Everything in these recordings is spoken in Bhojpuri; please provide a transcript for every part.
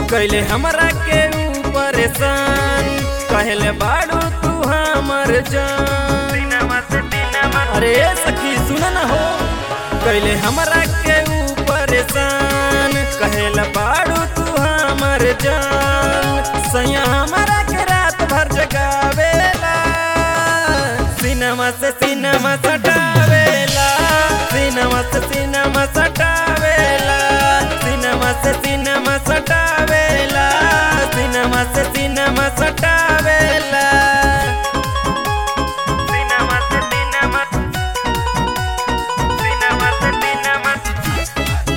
कैले हमरा के ऊ परेशान कहले बाड़ू तू हमर जान अरे सखी सुन न हो कैले हमरा के ऊ परेशान कहले बाड़ू तू हमर जान सैया हमरा के रात भर जगावेला सिनेमा से सिनेमा सटावेला सिनेमा से सिनेमा सटावेला सिनेमा से सिनेमा सटावेला सिनेमा से सिनेमा सटावेला सिनेमा से सिनेमा सिनेमा से सिनेमा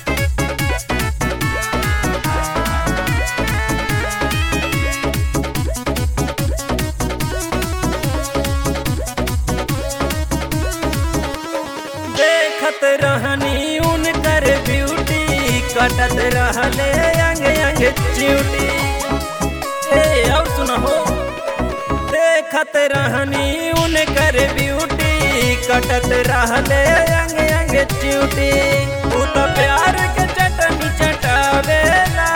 देखत रहनी उनकर ब्यूटी कटत रहले अंग अंग च्यूटी ए अब सुनहो देखत रहनी उनकर ब्यूटी कटत रहले अंग अंग च्यूटी तू तो प्यार के चटनी चटावेला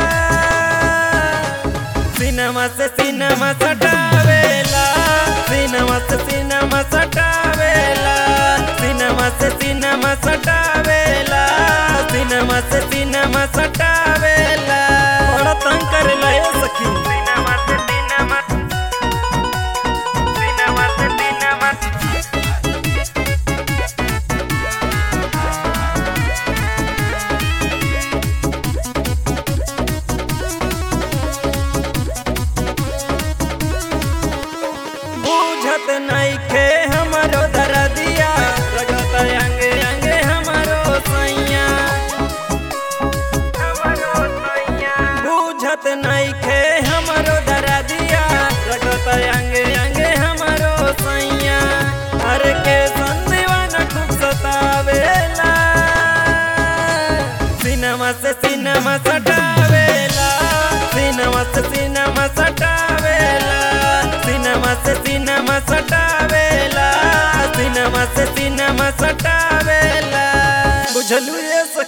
सिनेमा से सिनेमा सटावेला सिनेमा से सिनेमा सटावेला सिनेमा से सिनेमा सटावेला सिनेमा से सिनेमा सटावेला बड़ा तंग करेला ए सखी सिनेमा से सिनेमा सिनेमा से सिनेमा बुझत नइखे हमरो दरदिया रगत अंगे अंगे हमरो सैया बुझत नइखे हमरो दरदिया रगत अंगे अंगे हमरो सैया हर के संदीवाना खूब सतावेला सिनेमा से सिनेमा सटावेला सिनेमा से सिनेमा सटावेला सिनेमा से सिनेमा सटावेला सिनेमा से सिनेमा सटावेला बुझलू ये सखी